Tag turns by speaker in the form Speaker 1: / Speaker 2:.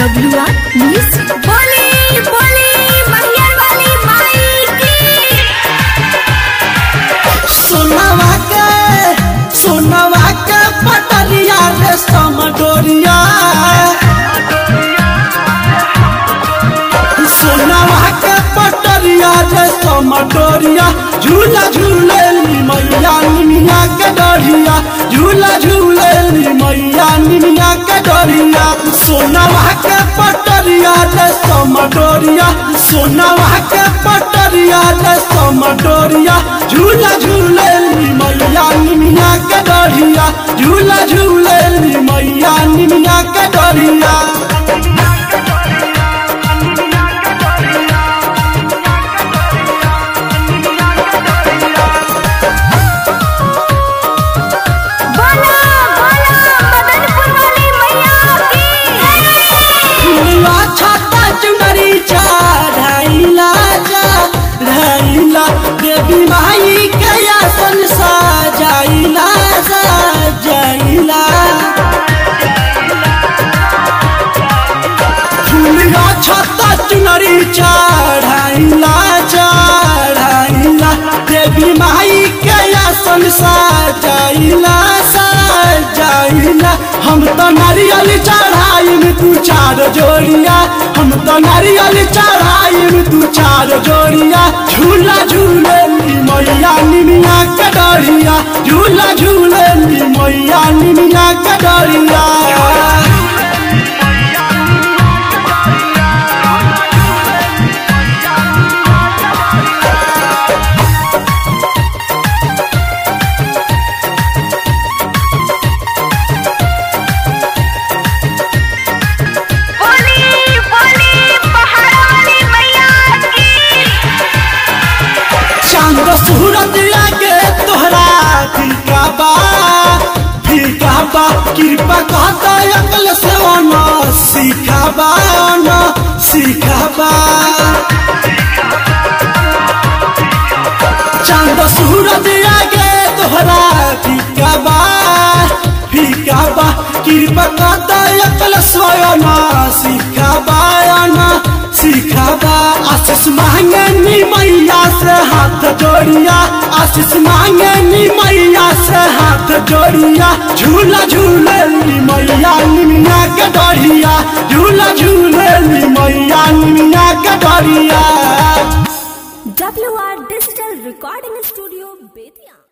Speaker 1: W R music
Speaker 2: बोली बोली मैया वाली माई की
Speaker 3: सोनवा के सोनवा के पटरिया रे समडोरिया सोनवा के पटरिया रे समडोरिया झूला झूले मैया निमिया के डोरिया झूला झूले मैया निमिया के डोरिया सोनवा के पटरिया रे समडोरिया सोनवा के पटरिया रे समडोरिया झूला झूले मैया निमिया के डोरिया झूला झूले मैया निमिया के डोरिया
Speaker 2: बोला बोला मदनपुर वाली मैया की
Speaker 3: फुलवा छाता चुनरी चढ़ाइला जा ढाइला देवी माई के आसन सजाइला सजाइला फुलवा छाता चुनरी चढ़ाइला चढ़ाइला देवी माई के आसन सजाइला सजाइला हम तो नारियल चढ़ाई में तू चार जोड़िया हम तो नारियल चढ़ाई में तू चार जोड़िया झूला झूले ली मैया निमिया के डरिया झूला झूले ली मैया निमिया के डरिया
Speaker 2: बोली बोली पहाड़ वाली मैया की
Speaker 3: चांद सूरत लागे तोहरा फीका बा फीका बा कृपा कहता अकल से न सीखा बा न सीखा बा चांद सूरत लागे तोहरा फीका बा फीका बा कृपा कहता अकल से न सीखा बा न सीखा बा आशीष मांगे नी मैया से हाथ जोड़िया आशीष मांगे नी मैया से हाथ जोड़िया झूला झूले नी मैया निमिया के डरिया झूला झूले नी मैया निमिया के डरिया
Speaker 1: W R digital recording studio Bettiah